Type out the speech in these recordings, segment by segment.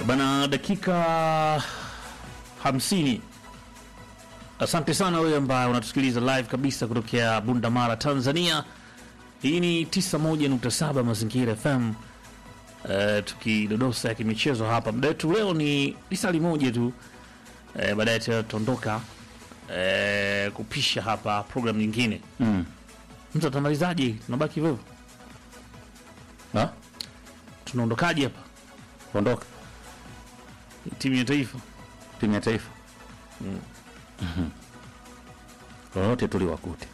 Bana, dakika hamsini. Asante sana wewe ambaye unatusikiliza live kabisa kutokea Bundamara, Tanzania. Hii ni 91.7 Mazingira FM. Uh, tukidodosa ya kimichezo hapa. Muda wetu leo ni lisali moja tu. Uh, baadaye tutaondoka uh, kupisha hapa program nyingine. Mm. Mtu atamalizaje? Tunabaki hivyo. Ha? Tunaondokaje hapa? Ondoka Timu ya taifa. timu ya taifa Mhm. lolote tuliwakute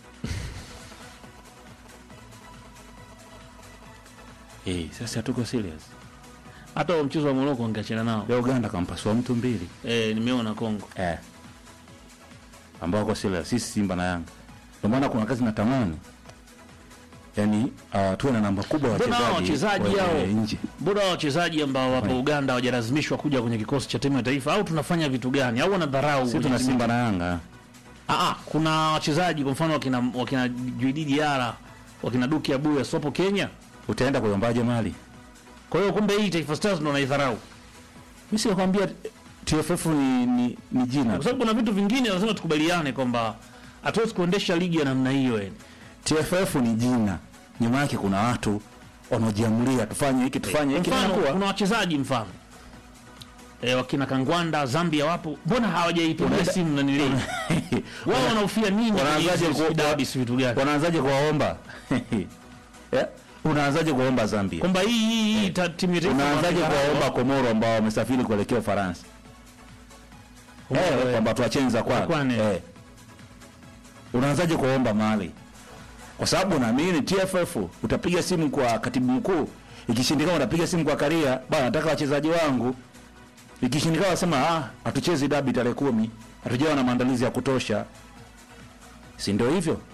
Eh, sasa tuko serious. Hata wa mchezo wa Morocco ningeachana nao. Ya Uganda kampasua mtu mbili Eh, nimeona Kongo. eh, ambao wako serious, sisi Simba na Yanga. Ndio maana kuna kazi natamani yani uh, tuwe na namba kubwa ya Mbona hao wachezaji wachezaji wa- hao nje. Mbona hao wachezaji ambao wapo Right. Uganda hawajalazimishwa kuja kwenye kikosi cha timu ya taifa au tunafanya vitu gani au wanadharau? Sisi kwenye tuna timu- Simba na Yanga. Ah, ah, kuna wachezaji kwa mfano wakina wakina Juidi Diara, wakina Duki Abuya sopo Kenya. Utaenda kuombaje mali? Kwa hiyo kumbe hii Taifa Stars ndo wanaidharau. Mimi sikwambia TFF ni, ni, ni jina. Kwa sababu kuna vitu vingine lazima tukubaliane kwamba hatuwezi kuendesha ligi ya namna hiyo yani. TFF ni jina, nyuma yake kuna watu wanaojiamulia tufanye hiki tufanye hiki. Mfano, Inakuwa kuna wachezaji mfano e, wakina Kangwanda Zambia wapo, mbona hawajaipigia Unaenda- simu na nilii wao wanaofia nini? Wanaanzaje kwenye hizi ku- dabi si vitu gani? wanaanzaje kuwaomba Eh? unaanzaje kuwaomba Zambia? Kwamba hii hii hii ta- timu ya taifa Unaanzaje wanadharau. kuwaomba Komoro ambao wamesafiri kuelekea Ufaransa? Eh, kwamba tuwachenza kwa Kwane. eh. Unaanzaje kuwaomba Mali? Kwa sababu naamini TFF utapiga simu kwa katibu mkuu, ikishindikana utapiga simu kwa Karia, bwana nataka wachezaji wangu. Ikishindikana wasema ah, hatuchezi dabi tarehe kumi, hatujawa na maandalizi ya kutosha. Si ndio hivyo?